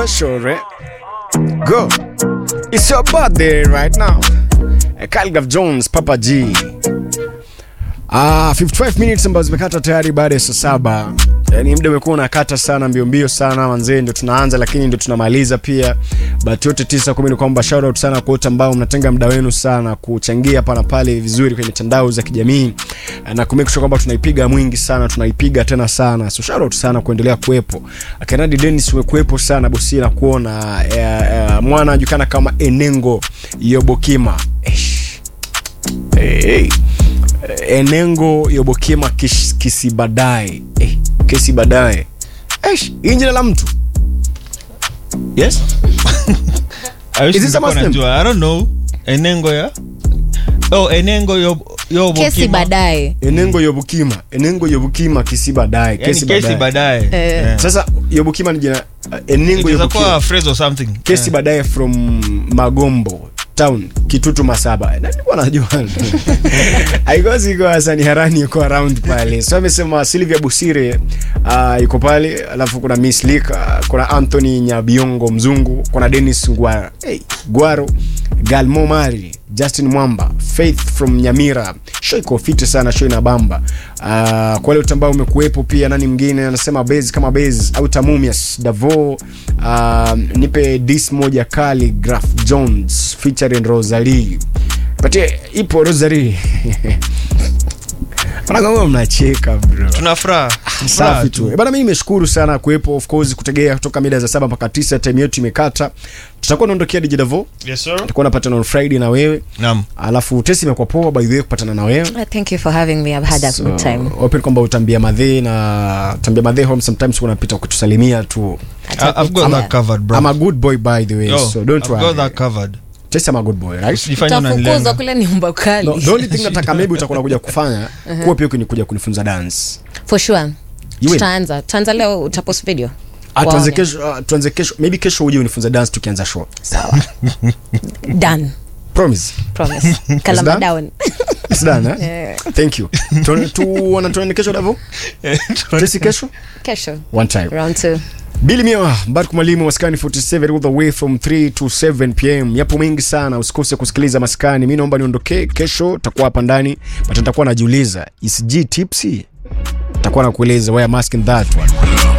sure. Go. It's your birthday right now. Uh, Calgav Jones, Papa G. Ah, 55 minutes ambazo zimekata tayari baada ya saa saba. Yaani muda umekuwa unakata sana mbio mbio sana manzee, ndio tunaanza lakini ndio tunamaliza pia. But yote tisa kumi ni kwamba shout out sana kwa wote ambao mnatenga muda wenu sana kuchangia hapa na pale vizuri kwenye mitandao za kijamii na kumake sure kwamba tunaipiga mwingi sana, tunaipiga tena sana. So shout out sana kuendelea kuwepo. Akanadi Dennis umekuwepo sana bosi na kuona eh, eh, mwana anajulikana kama Enengo Yobokima. Eish. Hey. Enengo Yobokima kish- Kisibadae. Eh, Kisibadae. Eish, hii jina la mtu. Yes? I wish Is it ningekuwa someone's name? najua. I don't know. Enengo ya oh enengo yo yo kesi baadaye Enengo Yobukima. Enengo Yobukima Kisibadae. kesi kesi baadaye Eh. Eh. Sasa Yobukima ni jina uh, Enengo Inaweza Yobukima. kuwa phrase or something kesi Eh. baadaye from magombo town kitutu masaba Na nilikuwa najua aikosi iko hasani harani yuko around pale so amesema silvia busire uh, yuko pale alafu kuna miss Lik, uh, kuna anthony nyabiongo mzungu kuna denis Ngwara, hey, gwaro galmo mari justin mwamba faith from nyamira show iko fiti sana show ina bamba uh, kwa wale wote ambao umekuwepo pia nani mwingine anasema base kama base au tamumias davo uh, nipe dis moja kali graf jones featuring rosalie patie ipo rosalie Wanakama mnacheka bro tuna furaha safi tu Eh, bana mi nimeshukuru sana kuwepo of course kutegea kutoka mida za saba mpaka tisa time yetu imekata tutakuwa naondokea dj davo yes sir tutakuwa napatana on friday na wewe naam alafu tesi imekuwa poa by the way kupatana na wewe Uh, thank you for having me i've had a So, good time open kwamba utambia madhee na tambia madhee home sometimes unapita kutusalimia tu I- I've got that covered bro I'm a good boy by the way Yo, so don't I've got worry that covered Tesi I'm a good boy right Usijifanye utafukuzwa unanilenga. kule nyumba kali no, the only thing nataka maybe utakuwa unakuja kufanya kuwa pia ni kuja kunifunza dance for sure You will? tutaanza tutaanza leo utapost video Ah, tuanze Waone. kesho ah, tuanze kesho maybe kesho uje unifunze dance tukianza show sawa done promise promise kalama done? down It's done, eh? Eh, thank you Tu- tu wana tuende kesho davo tesi kesho kesho one time round two Bili Mia, Mbarku Mwalimu, Maskani 47 all the way from 3 to 7 pm. Yapo mengi sana, usikose kusikiliza Maskani. Mi naomba niondokee kesho, takuwa hapa ndani but nitakuwa najiuliza is G tipsy? Takuwa nakueleza why I'm asking that one.